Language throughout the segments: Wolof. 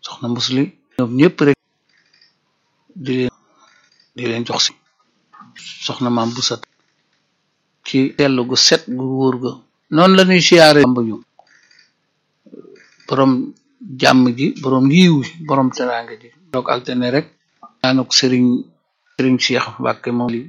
soxna musli ñoom ñëpp rek di leen di leen jox si soxna maam bu sat ci tellu gu set gu wóor ga noonu la ñuy siyaare bamba ñu borom jàmm ji borom yiw ji borom teraanga ji doog altene rek ñaanuk sëriñ sëriñ Cheikh Mbàkke moom li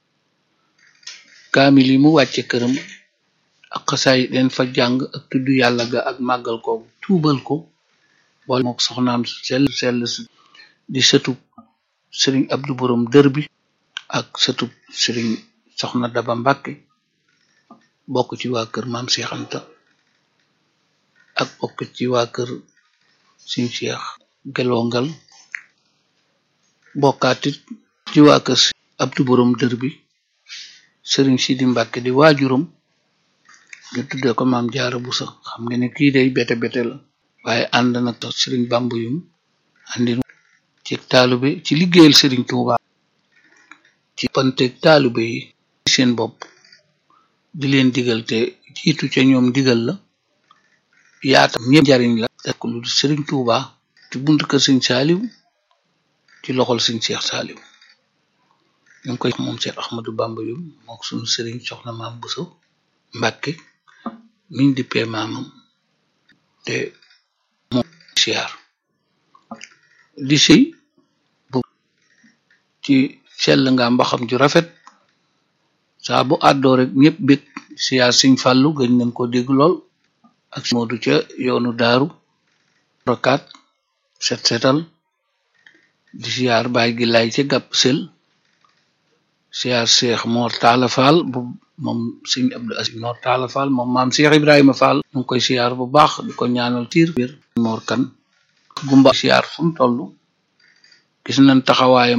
kaamil yi mu wàcce këram ak xasaay leen fa jàng ak tudd yàlla ga ak màggal ko tuubal ko boole mook soxnaam sell sell di sëtub sëriñ Abdu borom dër bi ak sëtub sëriñ soxna Daba Mbàkke bokk ci waa kër maam Cheikh Anta ak bokk ci waa kër Sëriñ Cheikh gelongal bokkaatit ci waa kër Abdu borom dër bi sëriñ Sidi Mbàkke di waajuram ñu tudde ko maam Jaara Buso xam nga ne kii day bete bete la waaye ànd na tax sëriñ Bamba yum àndin ci taalube ci liggéeyal sëriñ Tuuba ci panteeg taalube yi seen bopp di leen digal te jiitu ca ñoom digal la yaatam ñëpp njariñ la ak lu di sëriñ Tuuba ci buntu kër sëriñ Saaliw ci loxol sëriñ Seex Saaliw ñu ngi koy moom Seex Ahmadu Bamba yum mook sunu sëriñ soxna maam Buso Mbàkke miñ dippee maamam te moom siyaar di sëy bu ci sell nga mbaxam ju rafet saa bu àddoo rek ñëpp bég siyaar siñ fàllu gëñ nañ ko dégg lool ak moodu ca yoonu daaru rokaat set setal di siyaar baay gi lay ca gàpp sel siyaar seex moor taala faal bu moom sëñ Abdu Aziz moor taala faal moom maam seex ibrahima faal ñu ngi koy siyaar bu baax di ko ñaanal tiir biir moor kan gumba siyaar fu mu toll gis nañ taxawaayam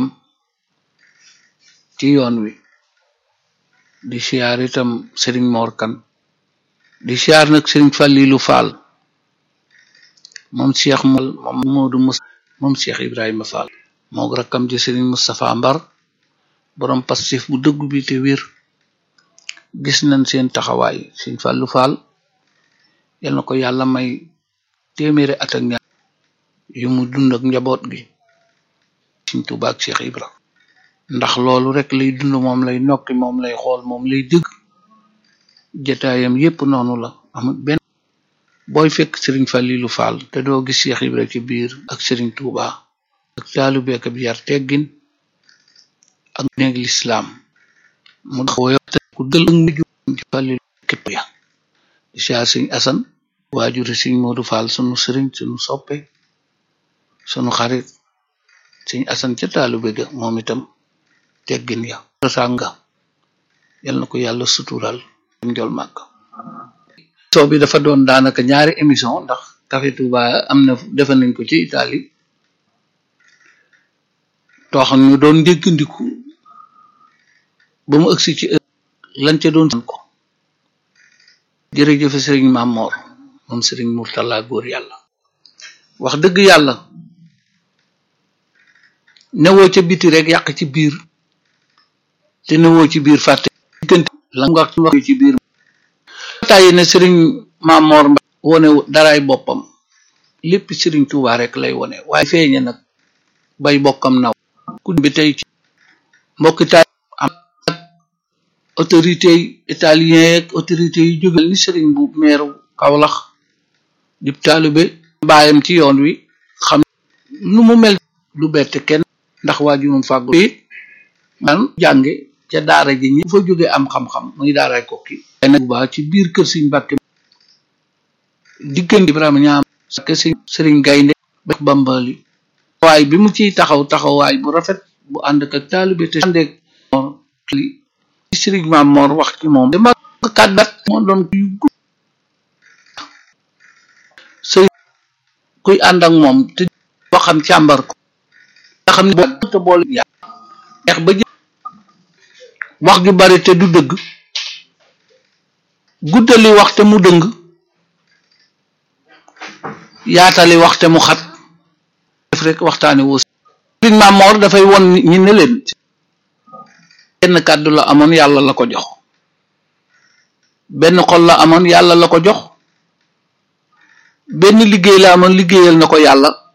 ci yoon wi di siyaar itam sëriñ moor kan di siyaar nag sëriñ Fàllilu faal moom seex mal moom moodu mus moom seex ibrahima faal moog rakkam ji sëriñ Mustapha Mbar borom pastif bu dëggu bi te wér gis nañ seen taxawaay sëriñ Fàllu faal yal na ko yàlla may téeméeri at ak ñaar yu mu dund ak njaboot gi Sëriñ Tuubaa ak Cheikh Ibra ndax loolu rek lay dund moom lay nokki moom lay xool moom lay dëgg jataayam yépp noonu la amul benn booy fekk Sëriñ Falilu Fall te doo gis Cheikh Ibra ci biir ak Sëriñ Tuubaa ak taalibe ak bi yar teggin ak néeg lislaam mu daxawoyo te ku dël ak mujj ci Falilu képp ya di siyaar Sëriñ Asan waajuri Sëriñ Moodu Fall sunu sëriñ sunu soppe sunu xarit Sëriñ Asan ca taalibe ga moom itam teggin ya sànga yal na ko yàlla sutural njol màgg soo bi dafa doon daanaka ñaari émission ndax Café Touba am na defe nañ ko ci Italie too xam ñu doon ndéggandiku ba mu ëgsi ci lañ ca doon ko jërëjëfe sëriñ Mamor moom sëriñ Murtala góor yàlla wax dëgg yàlla newoo ca biti rek yàq ci biir te newoo ci biir fàtte diggante la nga wax ci biir tàyyi ne sëriñ Mamor Mba wone daraay boppam lépp sëriñ Tuubaa rek lay wone waaye feeñe nag bay bokkam naw ku bi tey ci mbokki taay am ak autorité yi italien ak autorité yi jógal ni sëriñ bu meeru Kawlax di taalibe baayam ci yoon wi xam nu mu mel lu bette kenn ndax waajurum fàggu it man jànge ca daara ji ñi fa jóge am xam-xam muy daaray kokki ay nag baa ci biir kër Sëriñ Mbàkke diggante Ibrahima ñaam sake si sëriñ gaynde bex bambali waay bi mu ciy taxaw taxawaay bu rafet bu ànd ak taalibe te àndeek li sëriñ Maam Moor wax ci moom dama kàddat moo doon yu gudd sëriñ kuy ànd ak moom te waxam càmbar ko nga xam ne boo te boole yaa neex ba wax gi bari te du dëgg guddali wax te mu dëng yaatali wax te mu xat def rek waxtaane woo sëriñ Maam Moor dafay won ñi ne leen benn kàddu la amoon yàlla la ko jox benn xol la amoon yàlla la ko jox benn liggéey la amoon liggéeyal na ko yàlla